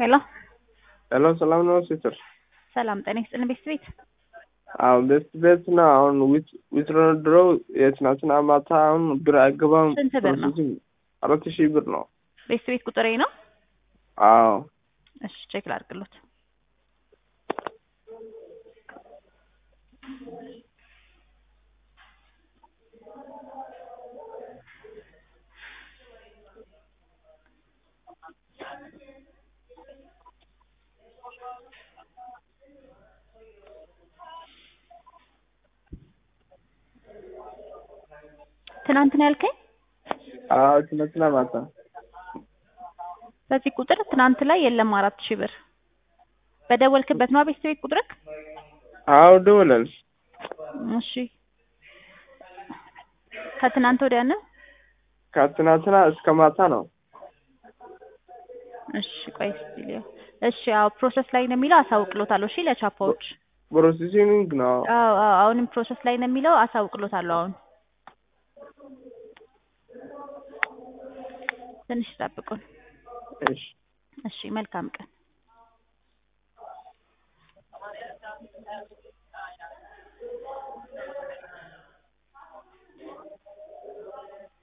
ሄሎ ሄሎ ሰላም ነው ሲስተር? ሰላም ጤና ይስጥልን ቤት ቤት አዎ ቤት ቤት ነው። አሁን ዊትድሮው የትናንትና ማታ አሁን ብር አይገባም። ስንት ብር ነው? ፕሮሰሲንግ አራት ሺህ ብር ነው። ቤት ቤት ቁጥሬ ነው። አዎ እሺ ቼክ ላድርግሎት። ትናንት ነው ያልከኝ? አዎ ትናንትና ማታ በዚህ ቁጥር ትናንት ላይ የለም አራት ሺህ ብር በደወልክበት ነው ቤት ቤት ቁጥርክ? አዎ ደውለን እሺ ከትናንት ወዲያ ነው? ከትናንትና እስከ ማታ ነው። እሺ ቆይ እስኪ ልየው። እሺ አዎ ፕሮሰስ ላይ ነው የሚለው አሳውቅሎታለሁ። እሺ ለቻፓዎች ፕሮሰሲንግ ነው። አዎ አዎ አሁንም ፕሮሰስ ላይ ነው የሚለው አሳውቅሎታለሁ። አሁን ትንሽ ጠብቁን። እሺ እሺ መልካም ቀን